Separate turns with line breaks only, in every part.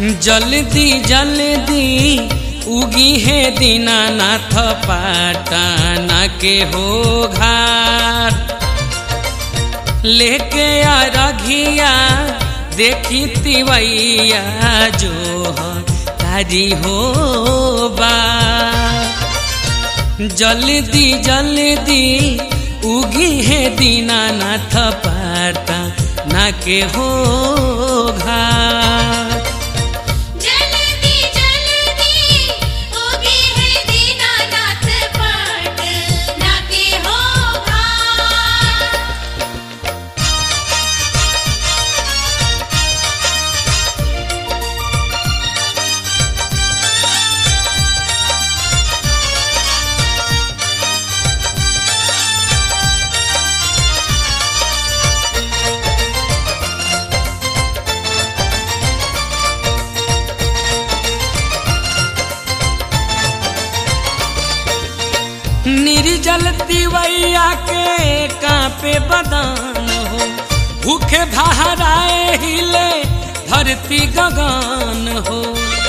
जल्दी जल्दी उगी है दीनानाथ पाटना के हो घाट लेके आ रघिया देखी तिवैया जो तारी हो बा जल्दी जल्दी उगी है दीनानाथ पाटना के हो घाट
जल्दी जल्दी उगी है दीनानाथ पाटना के होगा
निर्जल तिवैया के कांपे बदान हो भूखे बहराए हिले धरती गगन हो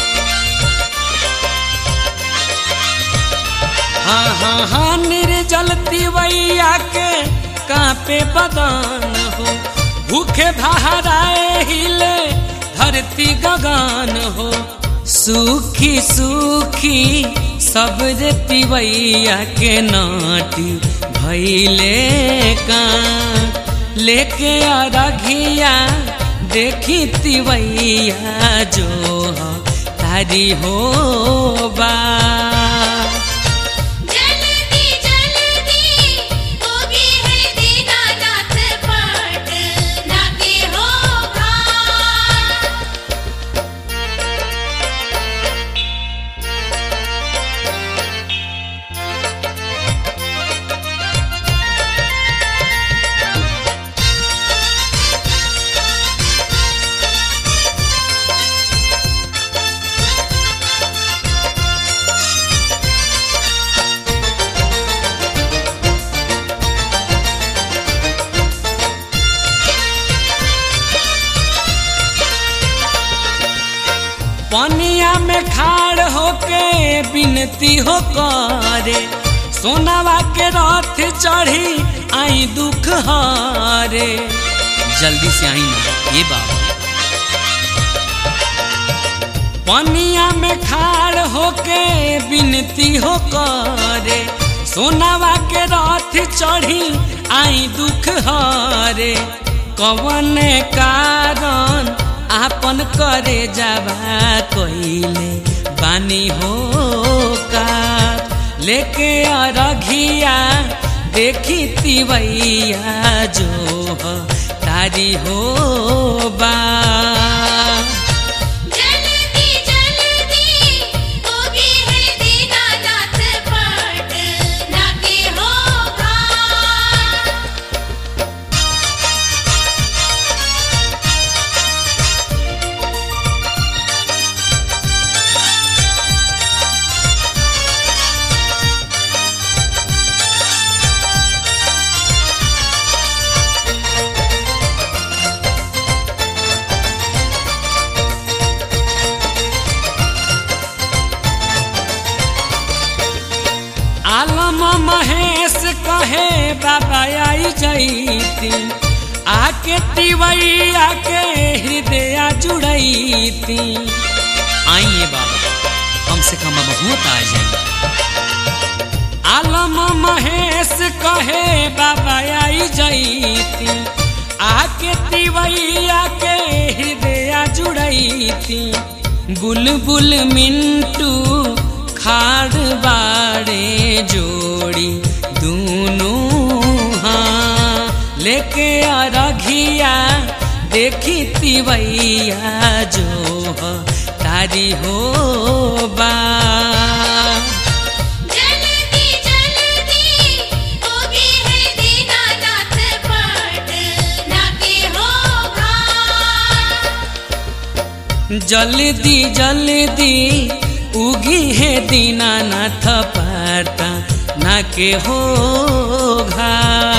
हाँ हाँ हाँ निर्जल तिवैया के कांपे बदान हो भूखे बहराए हिले धरती गगन हो सूखी सूखी सब रे तिवैया के नाटी भैले का लेके आ रघिया देखी तिवैया जो ह तारी हो बा
जल्दी जल्दी उगी है दीनानाथ पाटना के होगा
पनिया में खाड़ होके बिनती हो करे सोनावा के रथ चढ़ी आई दुख हारे जल्दी से आई ना ये बाबा पनिया में खाड़ होके बिनती हो करे सोनावा के रथ चढ़ी आई दुख हारे कवन कारण आपन करे जावा कइले बानी हो का लेके अरघिया देखी तिवैया जो ह तारी हो बा
जल्दी जल्दी उगी है दीनानाथ पाटना के होगा
आलम महेश कहे बाबा आई जईती आके तिवैया के हृदय जुड़ैती आइए बाबा कम से कम अब होत आ जाइए आलम महेश कहे बाबा आई जईती आके तिवैया के हृदय जुड़ैती बुलबुल मिंटू खाड़ बाड़े जोड़ी दोनों हाँ लेके अरघिया देखी तिवैया जो ह तारी हो बा
जल्दी जल्दी उगी है दीनानाथ पाटना के होगा
जल्दी जल्दी उगी है दीनानाथ पाटा ना के हो घा